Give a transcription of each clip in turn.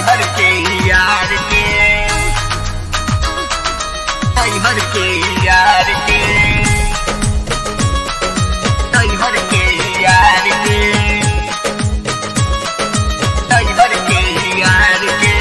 हर के यार के आई हर के यार के आई हर के यार के आई हर के यार के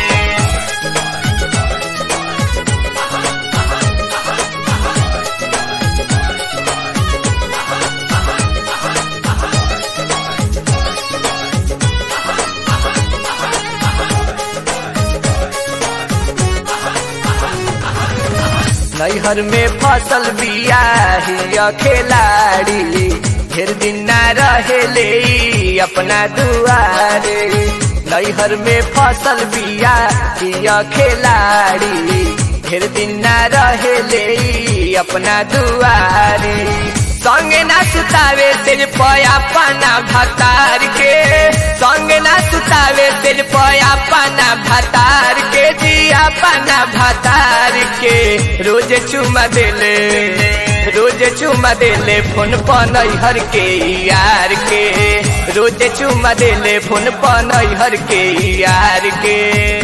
नैहर में फसल बिया हिया खिलाड़ी ढेर दिन ना रहेले ई अपना दुआरे नैहर में फसल बिया हिया खिलाड़ी ढेर दिन ना रहेले ई अपना दुआरे संगे ना सुतावे तेज पया पाना भतार के संगे ना सुतावे तेज पया पाना भतार के जिया पाना भतार के रोज चुमा देले रोज चुमा देले फोन पर हर के यार के रोज चुमा देले फोन पर हर के यार के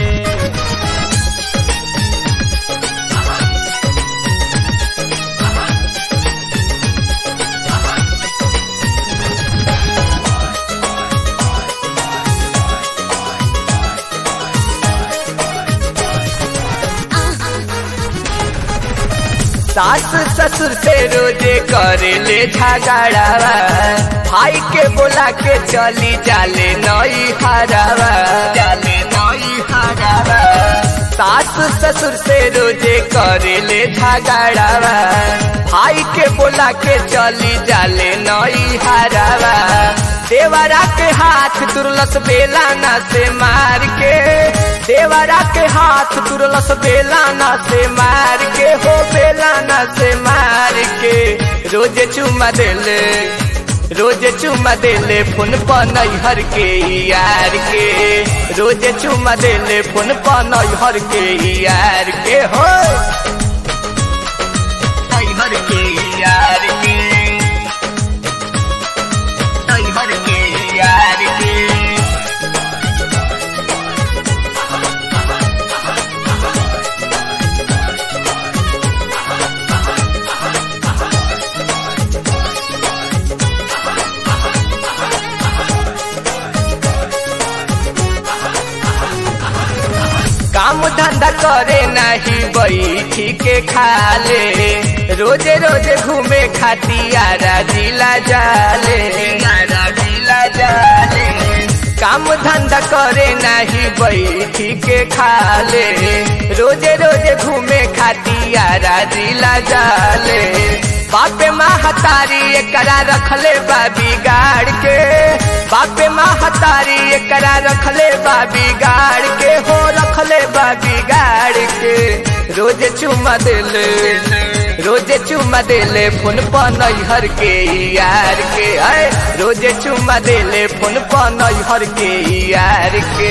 सास ससुर से रोजे करेले झगड़ावा भाई के बोला के चली जाले नई हरावा जाले नई हरावा सास ससुर से रोजे करेले झगड़ावा भाई के बोला के चली जाले नई हरावा देवरा के हाथ तुरलस बेलाना से मार के देवरा के हाथ तुरलस बेलाना से मार के हो बेलाना से मार के रोज चुमा देले रोज चुमा देले फोन पर नैहर के यार के रोज चुमा देले फोन पर नैहर के यार के हो आई हर के यार के आई हर के यार के काम धंधा करे नहीं बैठी के खाले रोजे रोजे घूमे खातियारा जिला जाले यारा दिला जाले काम धंधा करे नहीं बैठी के खाले रोजे रोजे घूमे खातियारा जिला जाले बापे महतारी एकरा रखले बा बिगाड़ के बापे महतारी एकरा रखले बा बिगाड़ के हो रखले बा बिगाड़ के रोज चुमा देले रोज चुमा देले फोन पर नैहर के यार के आए रोज चुमा देले फोन पर नैहर के यार के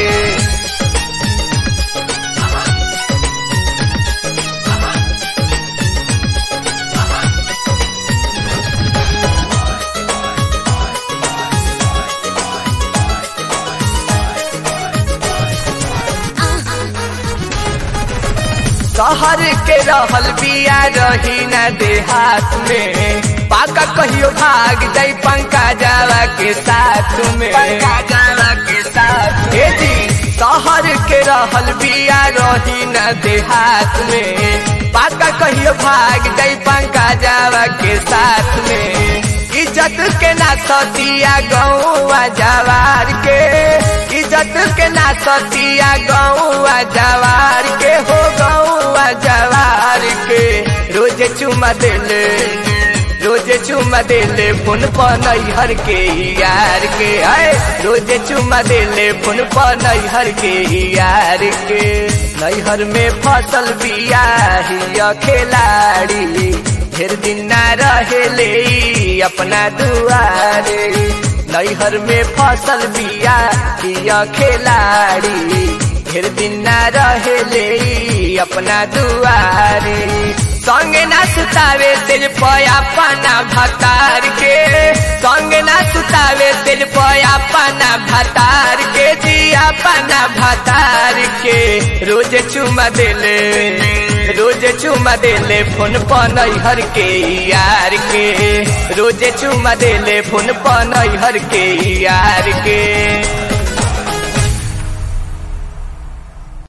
शहर के रहल बिया रही न देहात में पाका कहियो भाग जाई पंका जावा के साथ में पंका जावा के साथ हे जी शहर के रहल बिया रही न देहात में पाका कहियो भाग जाई पंका जावा के साथ में इज्जत के ना सतिया गौआ जवार के इज्जत के ना सतिया गौआ जवार के हो गौआ जवार के रोज चुमा देले रोज चुमा देले फोन पर नैहर के यार के आए रोज चुमा देले फोन पर नैहर के यार के नैहर में फसल बिया हिया खिलाड़ी ढेर दिन ना रहेले ई अपना दुआरे नैहर में फसल बिया हिया खिलाड़ी ढेर दिन ना रहेले ई अपना दुआरे संगे ना सुतावे तेज पया पाना भतार के संगे ना सुतावे तेज पया पाना भतार के जिया पाना भतार भतार के रोज चुमा देले रोज चुमा देले फोन पनहर के यार के रोज चुमा देले फोन पनहर के यार के